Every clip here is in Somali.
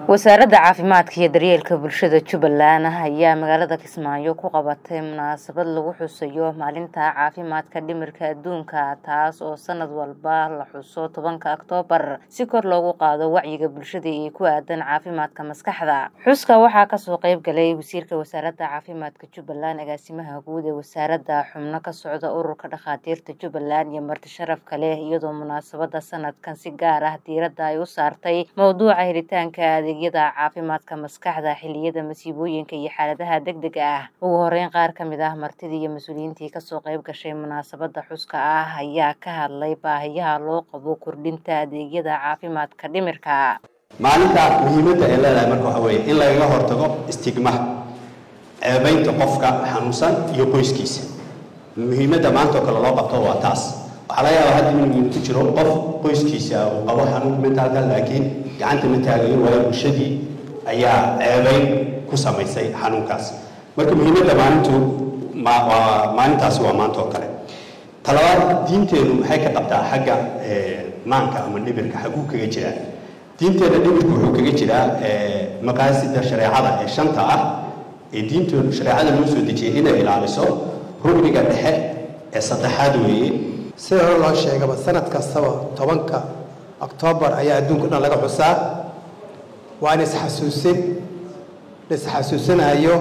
wasaaradda caafimaadka iyo daryeelka bulshada jubbaland ayaa magaalada kismaayo ku qabatay munaasabad lagu xusayo maalinta caafimaadka dhimirka adduunka taas oo sanad walba la xuso tobanka oktoobar si kor loogu qaado wacyiga bulshada ee ku aadan caafimaadka maskaxda xuska waxaa kasoo qeyb galay wasiirka wasaaradda caafimaadka jubbaland agaasimaha guud ee wasaaradda xubno ka socda ururka dhakhaatiirta jubbaland iyo marti sharaf kale iyadoo munaasabada sanadkan si gaar ah diiradda ay u saartay mowduuca helitaanka adeegyada caafimaadka maskaxda xiliyada masiibooyinka iyo xaaladaha degdega ah ugu horeyn qaar ka mid ah martidii iyo mas-uuliyiintii kasoo qeyb gashay munaasabada xuska ah ayaa ka hadlay baahiyaha loo qabo kordhinta adeegyada caafimaadka dhimirka maalinta muhiimadda ay leedahay marka waxa weeye in lagaga hortago istigmaha ceebaynta qofka xanuunsan iyo qoyskiisa muhiimadda maantao kale loo qabto waa taas waxaa laga yaabaa hadda inuu ku jiro qof qoyskiisa uu qabo xanuun mentaalka laakiin gacanta ma taagayo waayo bulshadii ayaa ceebayn ku samaysay xanuunkaas marka muhiimadda maalintu waa maalintaasi waa maanta oo kale talabaad diinteenu maxay ka qabtaa xagga maanka ama dhibirka xaguu kaga jiraa diinteena dhibirku wuxuu kaga jiraa maqaasida shareecada ee shanta ah ee diinteenu shareecada loo soo dejiyay inay ilaaliso rugniga dhexe ee saddexaad weeye sida hore loo sheegaba sanad kastaba tobanka oktoobar ayaa adduunka dhan laga xusaa waa in isxasuusin la isxasuusinayo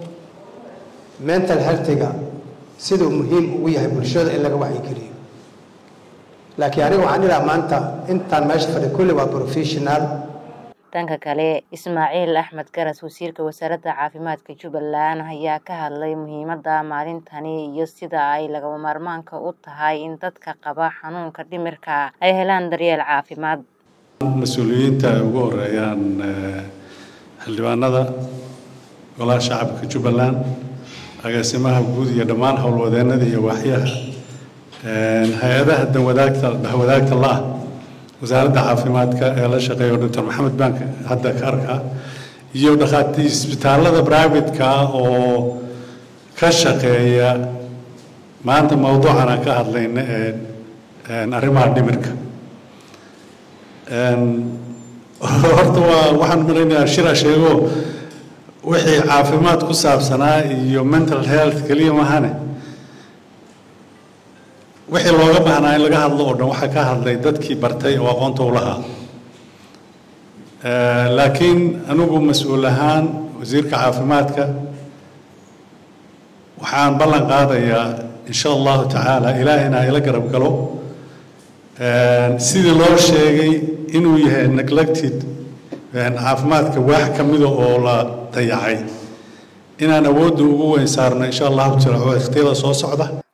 mental healthiga siduu muhiim ugu yahay bulshada in laga wacyigeliyo laakiin aniga waxaan idhaha maanta intaan meesha fadhi kulli waa professional dhanka kale ismaaciil axmed garas wasiirka wasaaradda caafimaadka jubbaland ayaa ka hadlay muhiimadda maalintani iyo sida ay lagama maarmaanka u tahay in dadka qaba xanuunka dhimirka ay helaan daryeel caafimaad mas-uuliyiinta ay ugu horeeyaan xildhibaanada golaha shacabka jubbaland agaasimaha guud iyo dhammaan howlwadeennada iyo waaxyaha hay-adaha danwadaagta dhexwadaagta la-ah wasaaradda caafimaadka ee la shaqeeyo doctor maxamed bank hadda ka arka iyo dhakhaati isbitaallada privatka oo ka shaqeeya maanta mowduucan aan ka hadlayna ee arrimaha dhimirka horta waa waxaan malaynayaa shira sheego wixii caafimaad ku saabsanaa iyo mental health keliya mahane wixii looga baahnaa in laga hadlo oo dhan waxaa ka hadlay dadkii bartay oo aqoonta u lahaa laakiin anigu mas-uul ahaan wasiirka caafimaadka waxaan ballan qaadayaa insha allahu tacaala ilaahina ila garab galo sidii loo sheegay inuu yahay neglected caafimaadka waax ka mida oo la dayacay inaan awoodda ugu weyn saarno insha allahu jira oo ikhtiyada soo socda